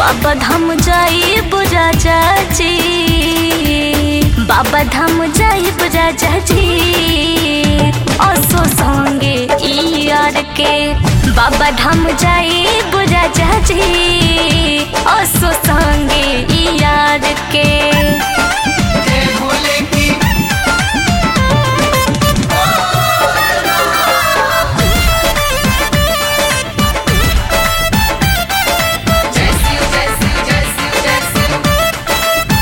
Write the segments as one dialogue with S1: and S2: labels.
S1: बाबा धाम जाई बुझा चाची बाबा धाम जाई बुझा चाची असो संगे ई यार के बाबा धाम जाई बुझा चाची असो संगे ई यार के
S2: जय भोले की जय शिव जय शिव जय शिव जय शिव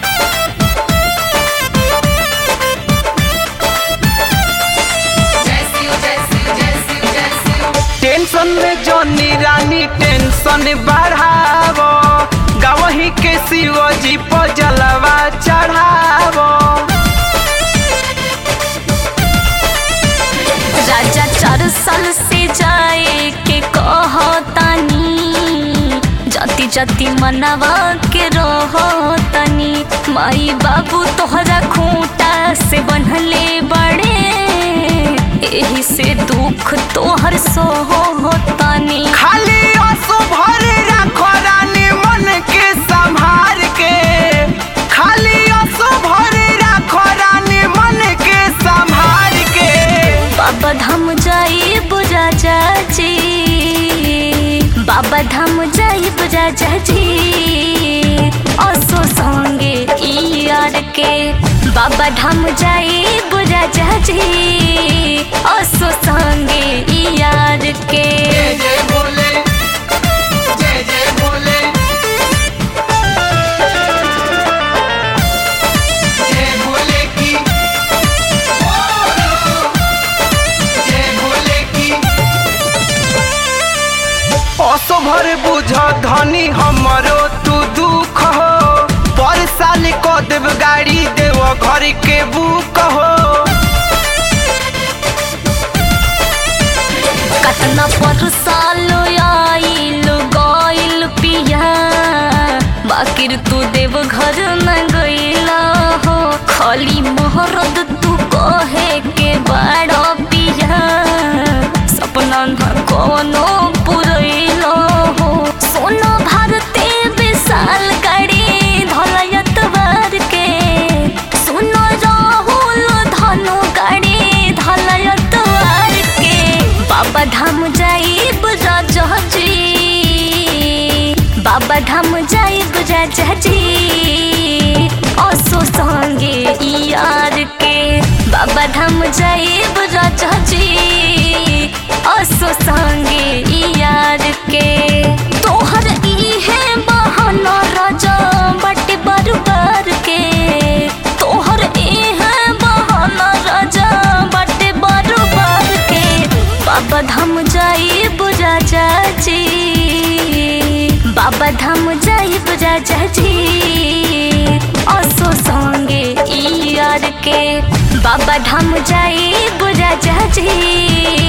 S2: जय शिव जय शिव जय शिव जय शिव
S3: टेंशन में जॉनी रानी टेंशन बढ़ावो गवही के शिवजी पर जलवा चढ़ावो
S1: राजा चार साल से जाए के कहतानी जाति जाति मनावा के रहतानी माई बाबू तोहरा खूंटा से बनले बड़े एही से दुख तोहर सोहतानी
S3: खाली आंसू भरे रखो रानी मन के संभार के खाली आंसू भरे रखो रानी मन के संभार के
S1: बाबा धाम जाई बुझा चाची बाबा धाम जाई बुझा चाची असो संगे ई यार के बाबा धाम जाई बुझा चाची असो संगे ई यार के
S2: जय जय भोले जय जय भोले जय भोले की जय भोले की
S3: असो भर बुझ धनी हमरो तू दुख हो पर साल को देव गाड़ी देव घर के बुक हो
S1: कतना पर सालो आइल गइल पिया बाकिर तू देव घर न गइला हो खाली मोहरद तू कहे के बड़ा पिया सपना न कोनो पुरैलो हो सोनो भारते विशाल गाड़ी धलयत बार के सुनो राहुल धनु गाड़ी धलयत बार के बाबा धाम जाई बुझा जहाजी बाबा धाम जाई बुझा जहाजी असो संगे ई यार के बाबा धाम जाई बुझा जहाजी असो संगे ई यार के तोहर ई है बहाना राजा बटे बरबर के तोहर ई है बहाना राजा बटे बरबर के बाबा धाम जाई बुझा चाची बाबा धाम जाई बुझा चाची असो संगे ई यार के बाबा धाम जाई बुझा चाची